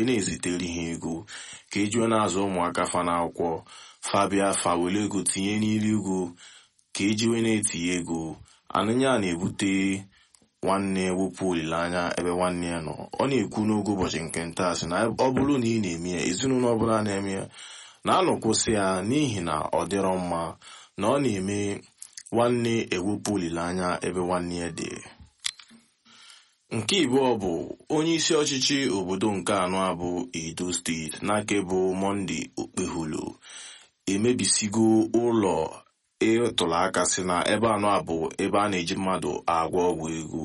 na-ezitere ha ego ka ejiwe na-azụ ụmụaka fa n'akwụkwọ fabia fa were ego tinye n'iru ego ka ejiwe na-etinye ego anụnya na-ebute nwanne wepụ olileanya ebe nwanne ya nọ ọ na-ekwu n'oge ụbọchị nke nta sị na ọ bụrụ na ị na-eme ya ezinụlọ ọbụla na-eme ya na-anọkwụsị ya n'ihi na ọ dịrọ mma na ọ na-eme nwanne ewepụ olileanya ebe nwanne ya dị nke ịbụọ bụ onye isi ọchịchị obodo nke anọ abụ edo steeti n'aka bụ monde okpeholo emebisigo ụlọ ịtụrụ aka si na ebe anọ abụ ebe a na-eji mmadụ agwọ ọgwụ ego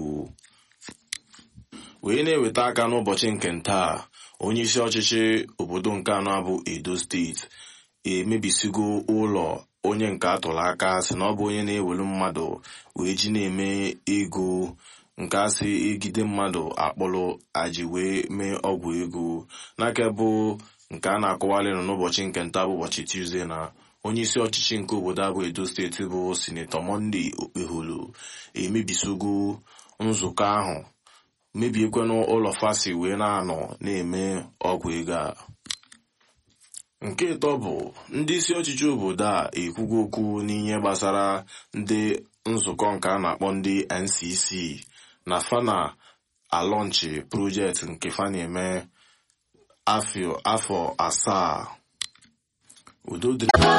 wee na-eweta aka n'ụbọchị nke ntaa onye isi ọchịchị obodo nke anọ abụ edo steeti emebisigo ụlọ onye nke atụrụ aka si na ọ bụ onye na-ewelu mmadụ wee ji na-eme ego nke asị egide mmadụ akpọrọ aji wee mee ọgwụ ego n'aka bụ nke a na-akọwalị nọ n'ụbọchị nke nta bụ ụbọchị tuzdee na onye isi ọchịchị nke obodo abụ edo steeti bụ sinetọ monde okpeholo emebisogo nzukọ ahụ mebiekwanụ ụlọ fasi wee na-anọ na-eme ọgwụ ego a nke ịtọ bụ ndị isi ọchịchị obodo a ekwugo okwu n'ihe gbasara ndị nzukọ nke a na-akpọ ndị ncc na fana alọnchi projekti nke fa na-eme afọ asaa udo dịrị